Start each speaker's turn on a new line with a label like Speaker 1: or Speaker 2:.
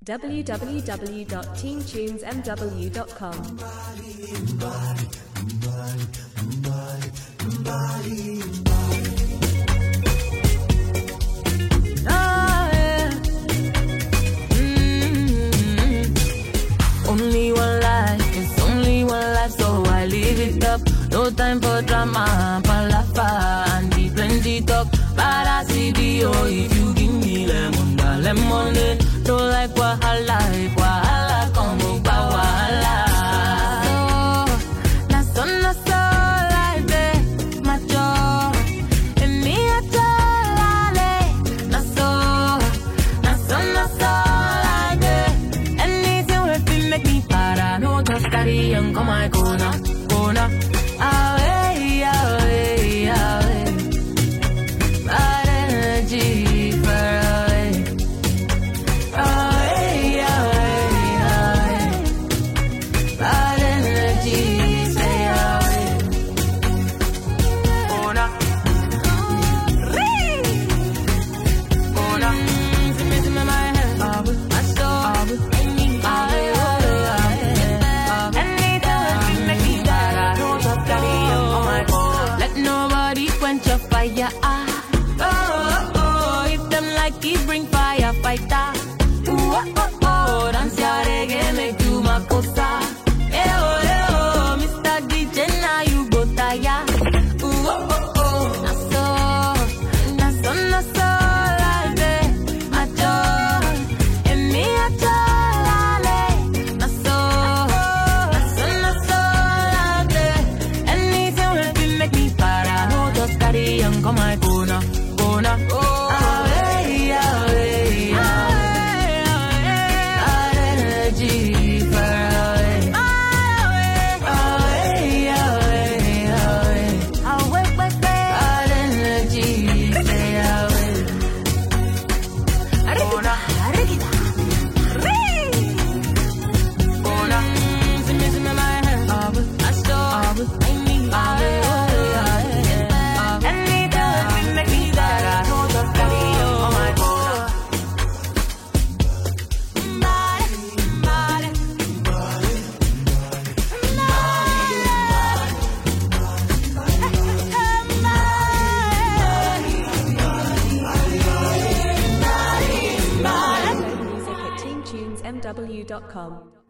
Speaker 1: www.teamtunesmw.com.
Speaker 2: Ah, yeah. Mm. Only one life, it's only one life, so I live it up. No time for drama, palafa, and the plenty talk. But I see the oh, if you give me lemon, da lemonade. Don't like wahala, if wahala come up, wahala. So, na so, na so, life, eh, my joy. And me, I tell na so, na so, na so, like that. Anything will be make me para. No just carry on, come my corner, corner. Away, away, away. Bad energy far away. Away, away, away. Bad energy, stay away. Corner. Corner. See me, see me, my head. My soul. Aye, aye, aye. Anytime you make me die, don't just carry on, oh my God. Let nobody quench your fire. Ah. Oh, oh, oh. If them like it, bring fire, fighter. Ooh, oh, oh, oh. Dance your reggae, make you my cosa. Eh, oh, eh, oh. Mr. DJ, now you go tire. Ooh, oh, oh, oh. Na so, na so, na so, like that. My joy, and me a joy, na so, na so, na so, like that. Anything will be make me para. No just carry on, come my corner, corner. Away, away, away. Bad energy far away. Away, away, away. Bad energy, stay away. Corner. Corner. See me, see me, my head. I saw. I need. Anytime you make me that, I know just carry on my corner.
Speaker 1: Music at teamtunesmw.com.